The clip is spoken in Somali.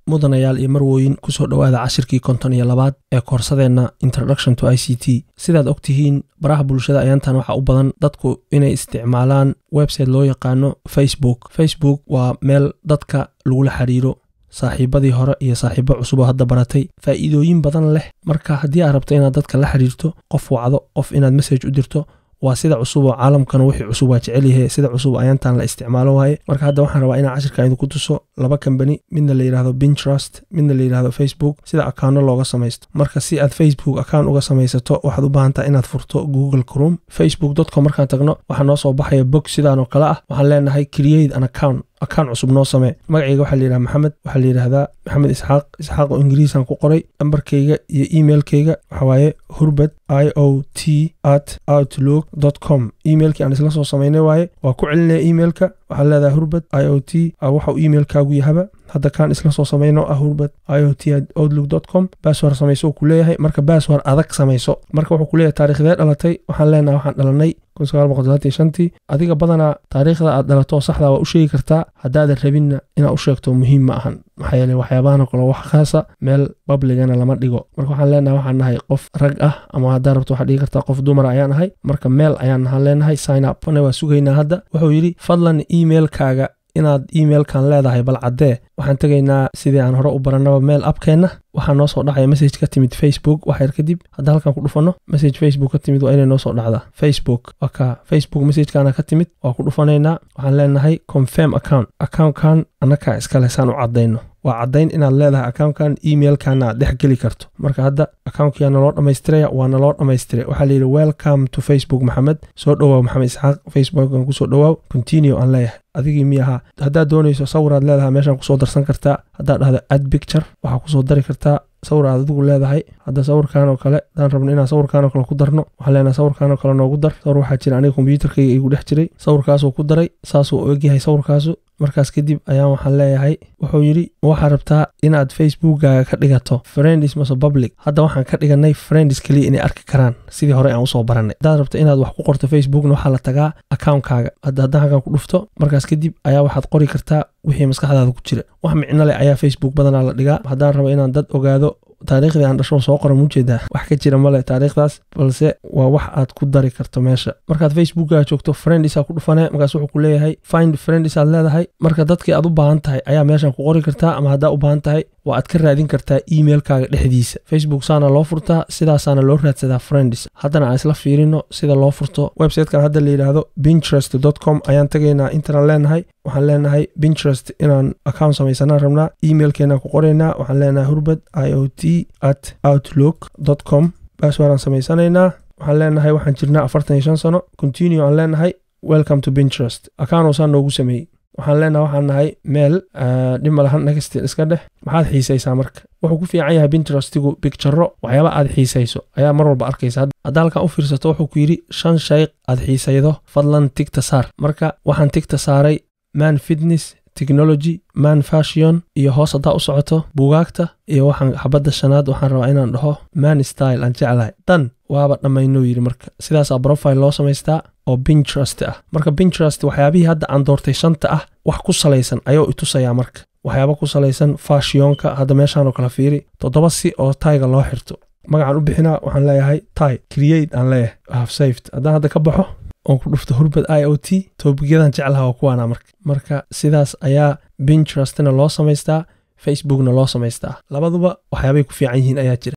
mudanayaal iyo marwooyin kusoo dhowaada cashirkii konton iyo labaad ee koorsadeenna introduction to i c t sidaad og tihiin baraha bulshada ayaantan waxaa u badan dadku inay isticmaalaan website loo yaqaano facebook facebook waa meel dadka lagula xiriiro saaxiibadii hore iyo saaxiibo cusub oo hadda baratay faa'iidooyin badan leh marka haddii aad rabto inaad dadka la xiriirto qof wacdo qof inaad message u dirto waa sida cusub oo caalamkana wixii cusub waa jecelyahe sida cusub ayaantan la isticmaalo waaye marka hadda waxaan rabaa inaan cashirka idinku tuso laba kambani midna la yidhahdo pinterest midna la yidhahdo facebook sida akaano looga samaysto marka si aad facebook akaan uga samaysato waxaad u baahantaa inaad furto google crom facebook dotcom markaan tagno waxaa noo soo baxaya bog sidaan oo kale ah waxaan leenahay create an account akaan cusub noo samee magacayga waxaa layidhaha maxamed waxaa la yidhahdaa maxamed isxaaq isxaaq oo ingiriisan ku qoray nambarkayga iyo emailkayga waxawaaye hurbad i o t at outlook com emailkii aan isla soo samaynay waaye waa ku celinaya emailka waxaa leedahay hurbad i o t waxau emailkaagu yahaba hadda kaan isla soo samayno ah hurbad i o t outlook com baaswar samayso ku leeyahay marka baaswar adag samayso marka wuxuu ku leeyahay taariikhdee dhalatay waxaan leenahay waxaan dhalanay tii adiga badanaa taariikhda aad dhalato saxda waa u sheegi kartaa haddaadan rabinna inaad u sheegto muhiim ma ahan maxaa yeele waxyaabahan oo kale wax khaasa meel babligana lama dhigo marka waxaan leenahay waxaan nahay qof rag ah ama haddaa rabto waxaad dhigi kartaa qof dumar ayaan ahay marka meel ayaan nahan leenahay sign up ana waa sugaynaa hadda wuxuu yidhi fadlan emailkaaga inaad emailkan leedahay bal caddee waxaan tegaynaa sidii aan hore u barannaba meel abkeenna waxaa noo soo dhacaya message ka timid facebook waxyar kadib hadda halkan ku dhufanno message facebook ka timid waa inay noo soo dhacdaa facebook waa ka facebook messagekana ka timid waa ku dhufanaynaa waxaan leenahay confirm account accountkan annakaa iskale saan u caddayno waa caddayn inaad leedahay accountkan emailkana aad dhex geli karto marka hadda accountkiyaa naloo dhammaystiraya waa naloo dhammaystiray waxaa layidhi welcome to facebook maxamed soo dhowaaw maxamed isxaaq facebookan kusoo dhowaaw continue aan leeyahay adigii mi ahaa haddaad doonayso sawiraad leedahay meeshaan kusoo darsan kartaa haddaad dhahdo ad picture waxaa kusoo dari kartaa sawir aad adigu leedahay hadda sawirkan oo kale hadaan rabno inaan sawirkan oo kale ku darno waxaan leenahay sawirkan oo kale noogu dar sawir waxaa jira aniga kombyuutarkayga igu dhex jiray sawirkaasuu ku daray saasuu u egyahay sawirkaasu markaas kadib ayaan waxaan leeyahay wuxuu yidhi waxaa rabtaa inaad facebookkaaga ka dhigato friends mase public hadda waxaan ka dhiganay friends keliya inay arki karaan sidii hore aan usoo barannay haddaad rabto inaad wax ku qorto facebookna waxaa la tagaa akaunkaaga hadda haddaan halkan ku dhufto markaas kadib ayaa waxaad qori kartaa wixii maskaxdaada ku jira wax micno leh ayaa facebook badanaa la dhigaa haddaan rabo inaan dad ogaado taariikhdii aan dhasho soo qoran mujeedaa wax ka jira male taariikhdaas balse waa wax aad ku dari karto meesha markaad facebookaa joogto friendisaa ku dhufane markaas wuxuu ku leeyahay find friendis aad leedahay marka dadkii aad u baahan tahay ayaa meeshan ku qori kartaa ama haddaa u baahan tahay waa aad ka raadin kartaa emailkaaga dhexdiisa facebook saana loo furtaa sidaasaana loo raadsadaa friendis haddana aan isla fiirino sida loo furto websitekan hadda la yidhaahdo pinterest com ayaan tegaynaa intanaan leenahay waxaan leenahay pinterest inaan account samaysanaan rabnaa emailkeenaan ku qoraynaa waxaan leenahay hurbad i o t at outlook com baaswaaraan samaysanaynaa waxaan leenahay waxaan jirnaa afartan iyo shan sano continue aan leenahay welcome to pinterest accountoosaa noogu sameeyey waxaan leenahay waxaan nahay meel dhima lahan nagastin iska dheh maxaad xiisaysaa marka wuxuu ku fiican yahay pinterestigu bigtaro waxyaaba aad xiisayso ayaa mar walba arkaysa hadda halkan u fiirsato wuxuu ku yidhi shan shay aad xiisaydo fadlan tigta saar marka waxaan tigta saaray man fitness technology man fashion iyo hoos haddaa u socoto buugaagta iyo waxaan xabadda shanaad waxaan rabaa inaan dhaho man style aan jeclahay dan waaba dhammaynuu yidhi marka sidaasaa profile loo samaystaa oo pinterest ah marka pinterest waxyaabihii hadda aan doortay shanta ah wax ku salaysan ayuu itusayaa marka waxyaaba ku salaysan fashionka hadda meeshaan oo kale fiiri toddoba si oo tayga loo xirto magacaan u bixinaa waxaan leeyahay ty create aan leeyahay hafsafed haddaan hadda ka baxo oon ku dhufto hurbad i o t toobigyadan jeclaha waa kuwaana marka marka sidaas ayaa pinterestna loo samaystaa facebookna loo samaystaa labaduba waxyaabay ku fiican yihiin ayaa jira